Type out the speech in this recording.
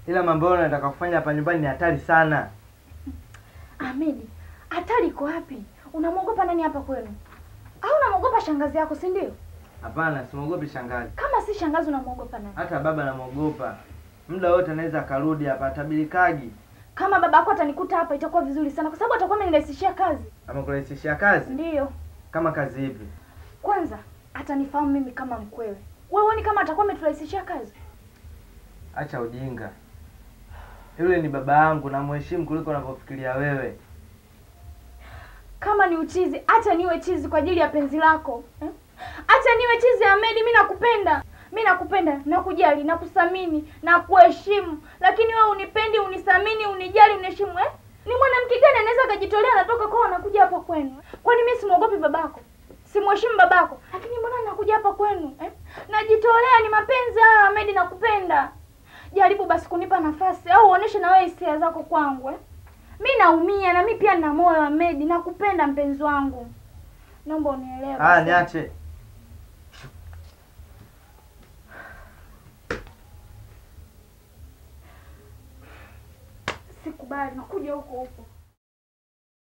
ila mambo yao nataka kufanya hapa nyumbani ni hatari sana. Ahmedi, hatari iko wapi? Unamwogopa nani hapa kwenu? Au unamwogopa shangazi yako, si ndio? Hapana, simwogopi shangazi, Kama si shangazi, unamwogopa nani? hata baba namwogopa. Muda wote anaweza akarudi hapa, atabilikagi. Kama baba yako atanikuta hapa, itakuwa vizuri sana, kwa sababu atakuwa amenirahisishia kazi. Amekurahisishia kazi? Ndiyo, Kama kazi ipi? kwanza atanifahamu mimi kama mkwewe. Wewe huoni kama atakuwa ameturahisishia kazi? Acha ujinga. Yule ni baba yangu, namheshimu kuliko unavyofikiria wewe. Kama ni uchizi, acha niwe chizi kwa ajili ya penzi lako eh? Acha niwe chizi Ahmedi, mi nakupenda, mi nakupenda, nakujali, nakuthamini, nakuheshimu, lakini wewe unipendi, unithamini, unijali, uniheshimu eh? Ni mwanamke gani anaweza akajitolea anatoka kwao anakuja hapa kwenu? Kwani mimi simwogopi babako, simheshimu babako, lakini mbona nakuja hapa kwenu eh? Najitolea, ni mapenzi haya Ahmedi, nakupenda. Jaribu basi kunipa nafasi au uoneshe na wewe hisia zako kwangu eh? Mi naumia na mi pia nina moyo Ahmedi, nakupenda mpenzi wangu, naomba unielewe. Ah, basi. niache. Sikubali, nakuja huko huko.